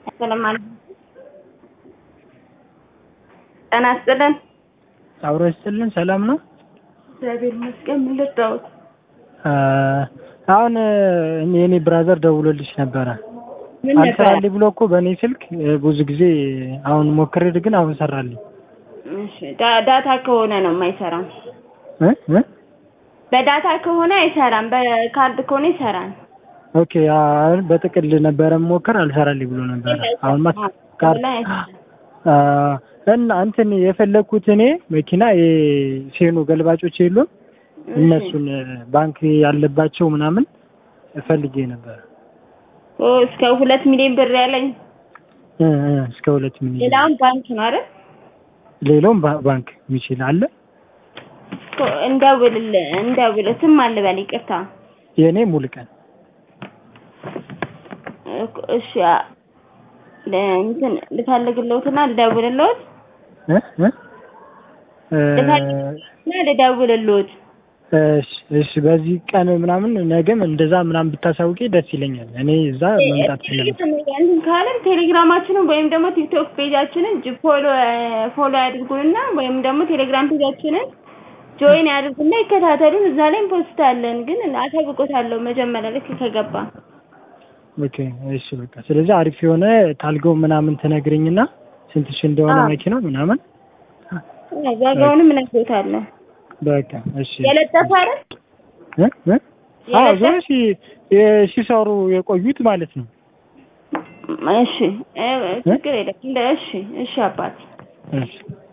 ሰላም ጤና ይስጥልን። አብሮ ይስጥልን። ሰላም ነው? እግዚአብሔር ይመስገን። ምን ልርዳዎት? አሁን የኔ ብራዘር ደውሎልሽ ነበረ ምን ነበር? አልሰራልኝ ብሎ እኮ በእኔ ስልክ ብዙ ጊዜ አሁን ሞክሬ ግን አሁን ሰራልኝ። እሺ ዳ- ዳታ ከሆነ ነው የማይሰራም። እ እ በዳታ ከሆነ አይሰራም። በካርድ ከሆነ ይሰራል። ኦኬ አሁን በጥቅል ነበረ ሞከር አልሰራልኝ ብሎ ነበረ። አሁን ማ ካርድ አ እና እንትን የፈለግኩት እኔ መኪና የሴኖ ገልባጮች የሉም እነሱን ባንክ ያለባቸው ምናምን ፈልጌ ነበር ኦ እስከ ሁለት ሚሊዮን ብር ያለኝ እ እ እስከ ሁለት ሚሊዮን ሌላውን ባንክ ነው አይደል? ሌላውም ባ- ባንክ የሚችል አለ። እኮ እንደውልልህ እንደውልህ ስም አልበል ይቅርታ። የእኔ ሙሉ ቀን እኮ እሺ አ- ለ- እንትን ልፈልግልዎትና ልደውልልዎት እ እ እ ልፈልግልዎትና ልደውልልዎት። እሺ እሺ በዚህ ቀን ምናምን ነገም እንደዛ ምናምን ብታሳውቂ ደስ ይለኛል። እኔ እዛ መምጣት ስለምችል እንትን ካለን ቴሌግራማችንን ወይም ደግሞ ቲክቶክ ፔጃችንን ጅ- ፎሎ ፎሎ ያድርጉንና ወይም ደግሞ ቴሌግራም ፔጃችንን ጆይን ያድርጉና ይከታተሉን። እዛ ላይ ፖስታለን። ግን አሳውቆታለሁ መጀመሪያ ልክ ከገባ ኦኬ እሺ በቃ ስለዚህ አሪፍ የሆነ ታልገው ምናምን ትነግርኝና ስንት ሺህ እንደሆነ አዎ። መኪናው ምናምን ዋጋውንም እነግሮታለሁ። በቃ እሺ የለጠፈ አይደል? እ እ አዎ የለጠፈ? ዞሮ ሲ- የ- ሲሰሩ የቆዩት ማለት ነው። እሺ እ- ችግር የለም። እንደ እሺ እሺ አባት እሺ